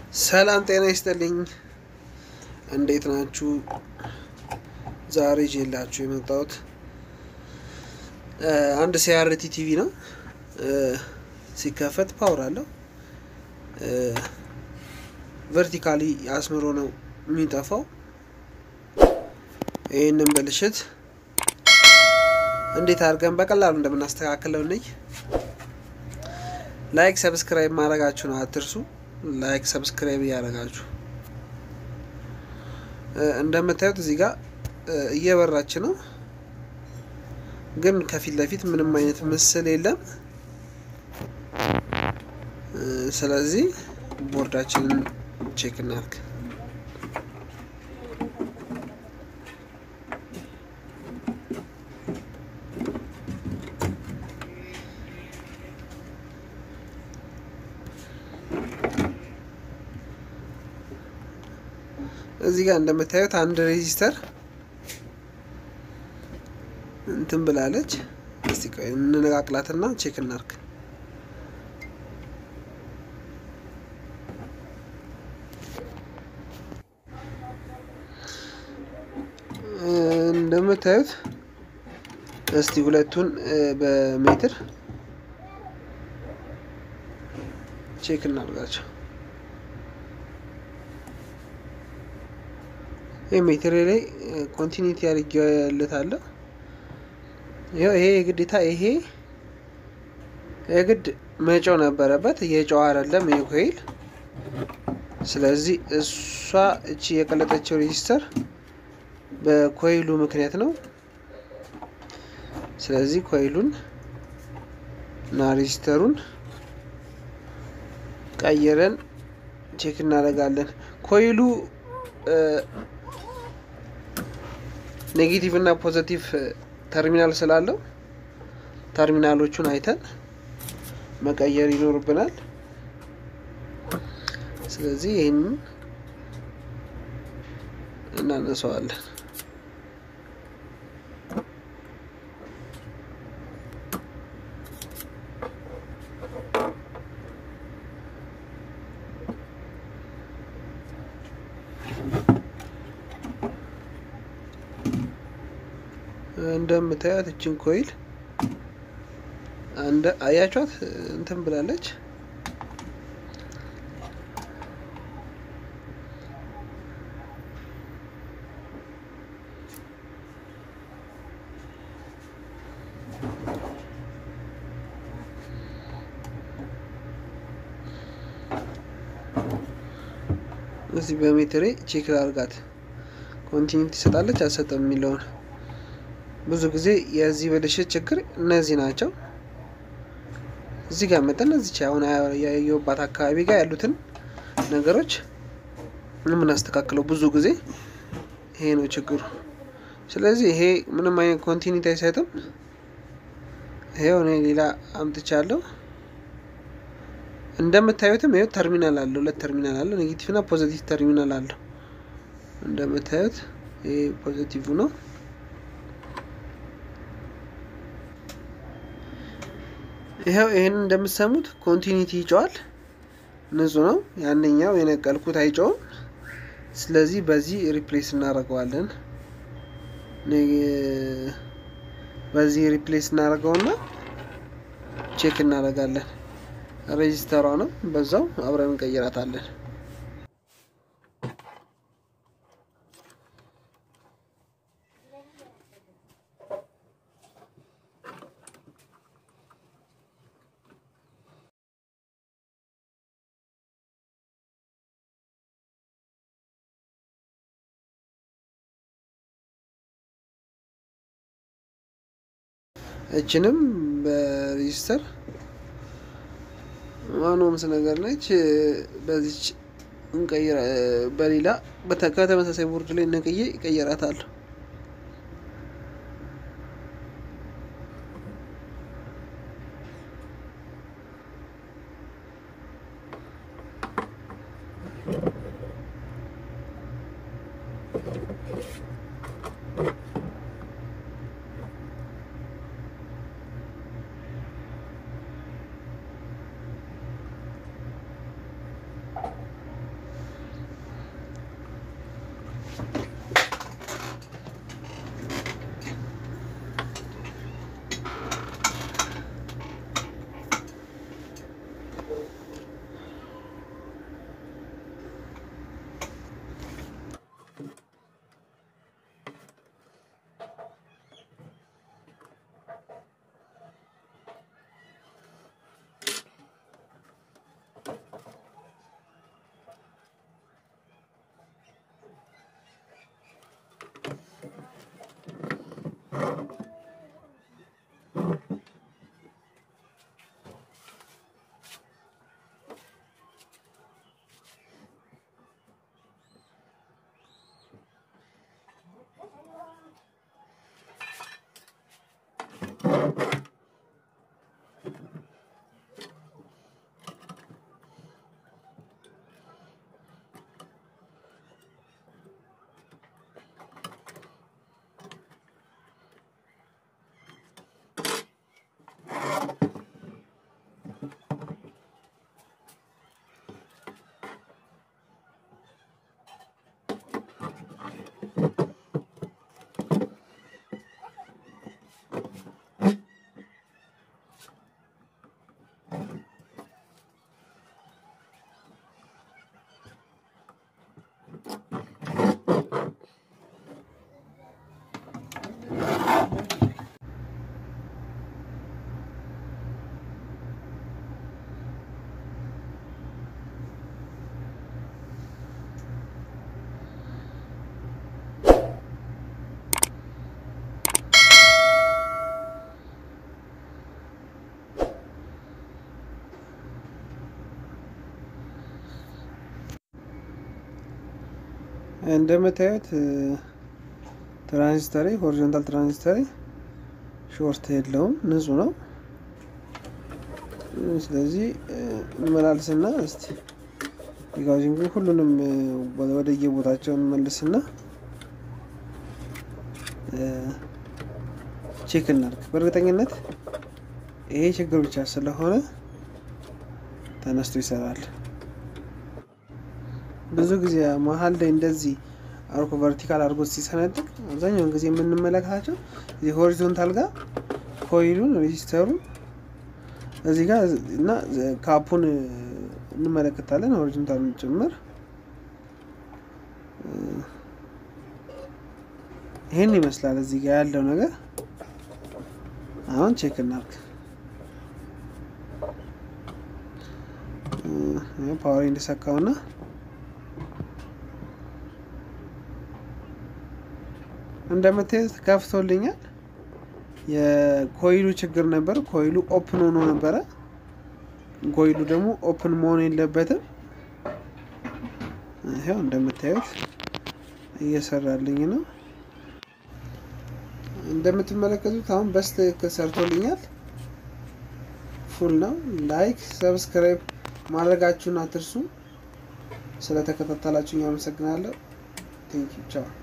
ሰላም ጤና ይስጥልኝ። እንዴት ናችሁ? ዛሬ ይዤላችሁ የመጣሁት አንድ ሲአርቲ ቲቪ ነው። ሲከፈት ፓወር አለው። ቨርቲካሊ አስምሮ ነው የሚጠፋው። ይህንን ብልሽት እንዴት አድርገን በቀላሉ እንደምናስተካክለው ነኝ። ላይክ ሰብስክራይብ ማድረጋችሁን አትርሱ። ላይክ ሰብስክራይብ እያደረጋችሁ እንደምታዩት እዚህ ጋር እየበራች ነው፣ ግን ከፊት ለፊት ምንም አይነት ምስል የለም። ስለዚህ ቦርዳችንን ቼክ እናድርግ። እዚህ ጋር እንደምታዩት አንድ ሬጂስተር እንትን ብላለች። እስቲ ቆይ እንነቃቅላትና ቼክ እናርግ። እንደምታዩት እስቲ ሁለቱን በሜትር ቼክ እናድርጋቸው። ይህ ሜትር ላይ ኮንቲኒቲ ያደርግለታለሁ። ይኸው ይሄ የግዴታ ይሄ የግድ መጫው ነበረበት። የጨው አይደለም ይሄ ኮይል። ስለዚህ እሷ እቺ የቀለጠችው ሬጂስተር በኮይሉ ምክንያት ነው። ስለዚህ ኮይሉን እና ሬጂስተሩን ቀይረን ቼክ እናደርጋለን። ኮይሉ ኔጌቲቭ እና ፖዘቲቭ ተርሚናል ስላለው ተርሚናሎቹን አይተን መቀየር ይኖርብናል። ስለዚህ ይህንን እናነሳዋለን። እንደምታያት እችን ኮይል እንደ አያቿት እንትን ብላለች። እዚህ በሜትሬ ቼክ ላርጋት ኮንቲኒቲ ትሰጣለች አልሰጠም የሚለውን ብዙ ጊዜ የዚህ ብልሽት ችግር እነዚህ ናቸው። እዚህ ጋር መጠን እዚች አሁን ያየሁባት አካባቢ ጋር ያሉትን ነገሮች የምናስተካክለው ብዙ ጊዜ ይሄ ነው ችግሩ። ስለዚህ ይሄ ምንም አይነት ኮንቲኒቲ አይሰጥም። ይሄው እኔ ሌላ አምጥቻለሁ። እንደምታዩትም ይኸው ተርሚናል አለው፣ ሁለት ተርሚናል አለው፣ ኔጌቲቭ እና ፖዘቲቭ ተርሚናል አለው። እንደምታዩት ይሄ ፖዘቲቭ ነው። ይኸው ይህን እንደምትሰሙት ኮንቲኒቲ ይጨዋል። ንጹህ ነው። ያንኛው የነቀልኩት አይጨውም። ስለዚህ በዚህ ሪፕሌስ እናደርገዋለን። በዚህ ሪፕሌስ እናደርገውና ቼክ እናደርጋለን። ሬጂስተሯ ነው። በዛው አብረን እንቀይራታለን። እችንም በሬጂስተር ዋኖምስ ነገር ነች። በዚች እንቀይራ በሌላ ከተመሳሳይ ቦርድ ላይ ነቅዬ ይቀየራታለሁ። እንደምታዩት ትራንዚስተሪ ሆሪዞንታል ትራንዚስተሪ ሾርት የለውም፣ ንጹህ ነው። ስለዚህ እንመላልስና እስቲ የጋውዚንግ ሁሉንም ወደየቦታቸው እንመልስና ቼክ እናድርግ። በእርግጠኝነት ይሄ ችግር ብቻ ስለሆነ ተነስቶ ይሰራል። ብዙ ጊዜ መሀል ላይ እንደዚህ አርኮ ቨርቲካል አድርጎ ሲሰነጥቅ አብዛኛውን ጊዜ የምንመለከታቸው እዚህ ሆሪዞንታል ጋር ኮይሉን ሬጂስተሩን እዚህ ጋር እና ካፑን እንመለከታለን ሆሪዞንታሉን ጭምር ይህን ይመስላል እዚህ ጋር ያለው ነገር። አሁን ቼክ እናርግ። ፓወር እንዲሰካውና እንደምታዩት ከፍቶልኛል። የኮይሉ ችግር ነበር። ኮይሉ ኦፕን ሆኖ ነበረ። ኮይሉ ደግሞ ኦፕን መሆን የለበትም። ይኸው እንደምታዩት እየሰራልኝ ነው። እንደምትመለከቱት አሁን በስትክክል ሰርቶልኛል። ፉል ነው። ላይክ ሰብስክራይብ ማድረጋችሁን አትርሱ። ስለተከታተላችሁኝ አመሰግናለሁ። ቴንኪው ቻው